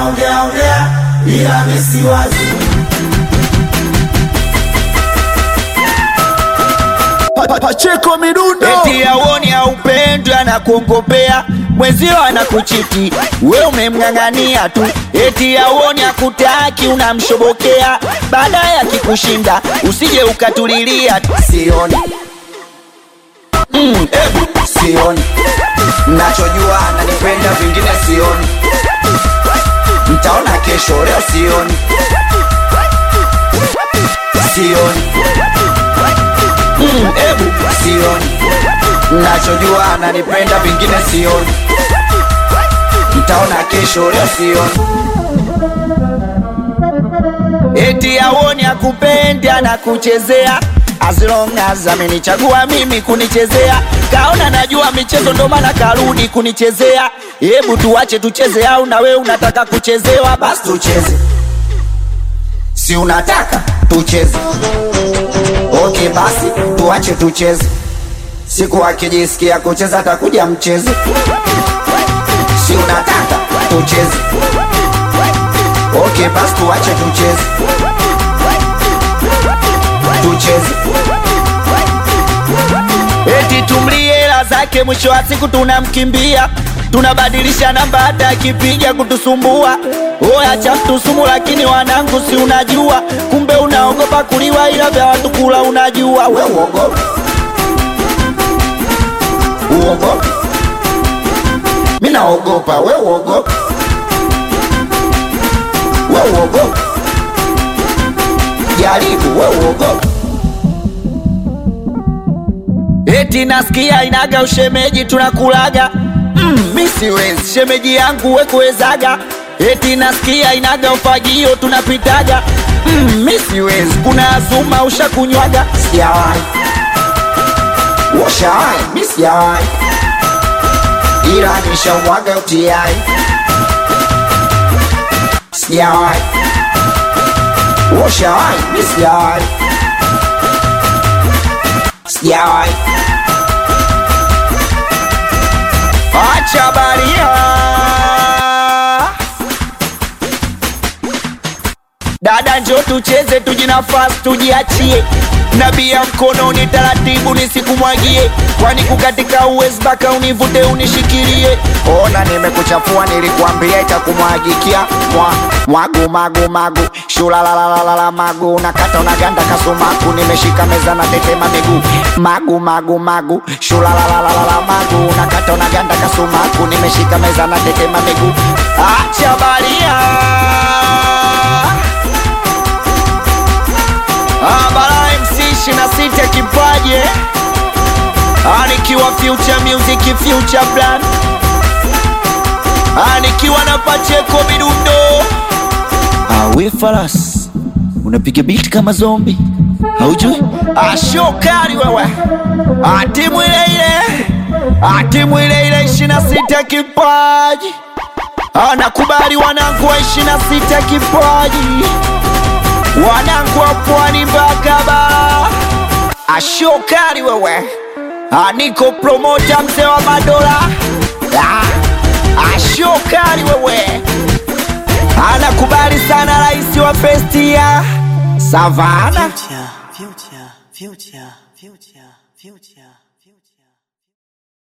wanaongea ongea, ila mimi si wazi. Pacheko midundo eti auoni haupendwi anakuongopea mwenzio anakuchiti we umemng'ang'ania tu eti auoni akutaki unamshobokea baadaye akikushinda usije ukatulilia Sioni mm, ebu sioni, nachojua ananipenda, vingine sioni, mtaona kesho, leo sioni, sioni mm, ebu sioni, nachojua ananipenda, vingine sioni, mtaona kesho, leo sioni. eti auoni akupendi anakuchezea as long as amenichagua mimi kunichezea kaona najua michezo ndo maana karudi kunichezea hebu tuache tucheze au na wewe unataka kuchezewa basi basi tucheze, si unataka tucheze? Okay, basi tuache tucheze. Siku akijisikia kucheza atakuja mcheze, si unataka tucheze? Okay, basi tuache tucheze, tucheze. eti tumlie hela zake mwisho wa siku tunamkimbia tunabadilisha namba hata akipiga kutusumbua oya cha mtusumu lakini wanangu si unajua kumbe unaogopa kuliwa ila vya watu kula unajua We we uogope, uogope, mi naogopa. We uogope, we uogope, jaribu. We uogope. eti nasikia inaga ushemeji tunakulaga mm, mi siwezi shemeji yangu wekuwezaga eti nasikia inaga ufagio tunapitaga mm, mi siwezi kuna azuma ushakunywaga Sijawahi, washawahi, mi sijawahi, ila nishamwaga utiai. Sijawahi, washawahi, mi sijawahi, sijawahi. acha baria dada njo tucheze tujinafasi tujiachie nabia mkononi taratibu nisikumwagie kwani kukatika uwezi mpaka univute unishikilie Ona nimekuchafua, nilikuambia itakumwagikia mwa mwagu magu magu shulalalalala magu nakata unaganda kasumaku, nimeshika meza na tetema miguu magu magu magu shulalalalala magu nakata unaganda kasumaku, nimeshika meza na tetema miguu acha baria abara mc ishina sita kipaje anikiwa future music future brand anikiwa na pacheko midundo awe faras unapiga beat kama zombi haujui ashokari wewe atimu ile ile atimu ile ile ishina sita kipaji anakubali wanangu wa ishina sita kipaji wanangu wa pwani mpaka bara ashokari wewe aniko promota mzee wa madola Ah, ashokari wewe anakubali sana rais wa festia savana Future, future, future, future, future.